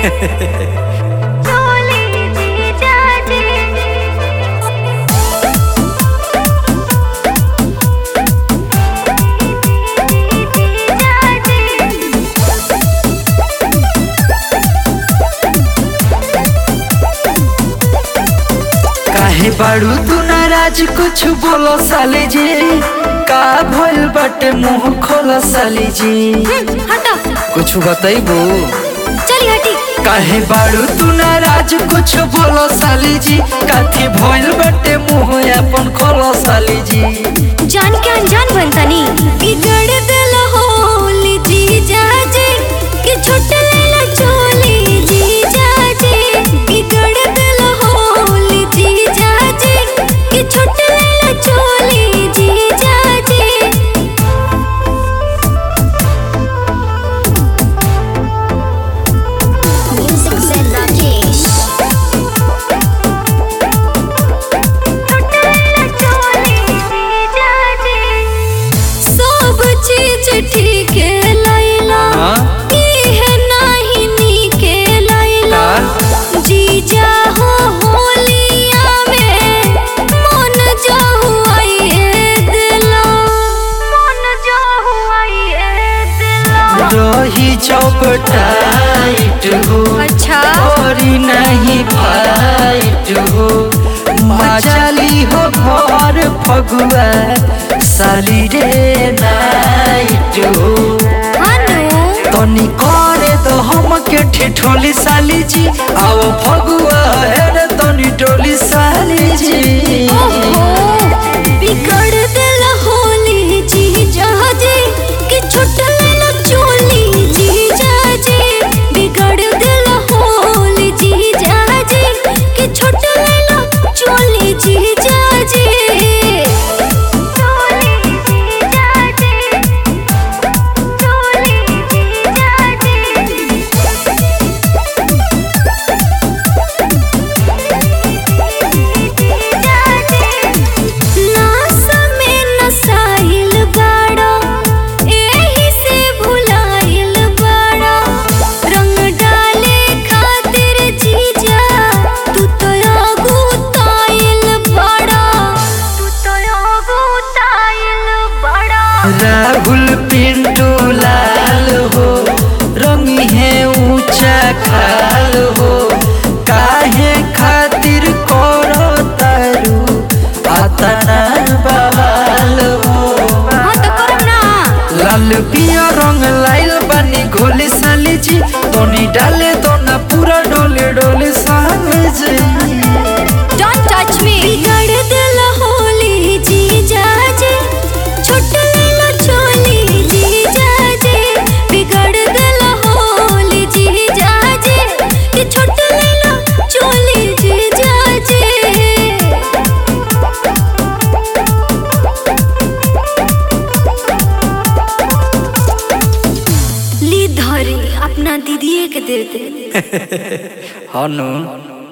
चोली जीजा जी जीजा जी काहे बाड़ू तू नाराज कुछ बोलो साले जी का भइल बाटे मुंह खोलो साले जी हटो कुछ बताइबो चली हटी काहे बाड़ू तू नाराज कुछ बोलो साली जी काथी भइल बाटे मुंह अपन खोलो साली जी जान के अनजान बनतनी बिगड़ दिल होली जीजा जी कि छुट लेला चोली जीजा जी बिगड़ दिल होली जीजा जी कि छुट लेला चोली जीजा जी Music said Rakesh. सब चीज ठीक लैला हाँ? इहे नाही नीके लैला का? जीजा हो होलिया में मन जो हुआइए दिला मन जो हुआइए दिला रही चौपटाइट हो अच्छा और नहीं फाइट हो मचाली हो भर फगुआ साली रे नाइट हो अनु तनी करे तो हम के ठिठोली साली जी आओ फगुआ है रे तनी टोली साली जी ओहो, बिगड़ दिल होली जीजा जी कि छुट लेला चोली जीजा जी बिगड़ दिल होली जीजा जी कि छुट लेला चोली जीजा जी चोली जीजा जी चोली जीजा जी नास में नसाइल बाड़ा एही से भुलाइल बाड़ा रंग डाले खातिर जीजा तू तो अगुताइल बाड़ा तू तो अगुताइल बाड़ा राहुल पिंटू लाल हो रंगी है ऊंचा खाल हो काहे खातिर करो तारू आतना बवाल हो हाँ तो करम ना लाल पिया रंग लाइल बानी घोली साली जी तोनी डाले तो ना पूरा डोले डोले साली जी Don't touch me. बिगड़ दिल होली जीजा जी छुट लेला चोली जीजा जी बिगड़ दिल होली जीजा जी कि छुट लेला चोली जीजा जी ली धरी अपना दीदिए के दे दे हनु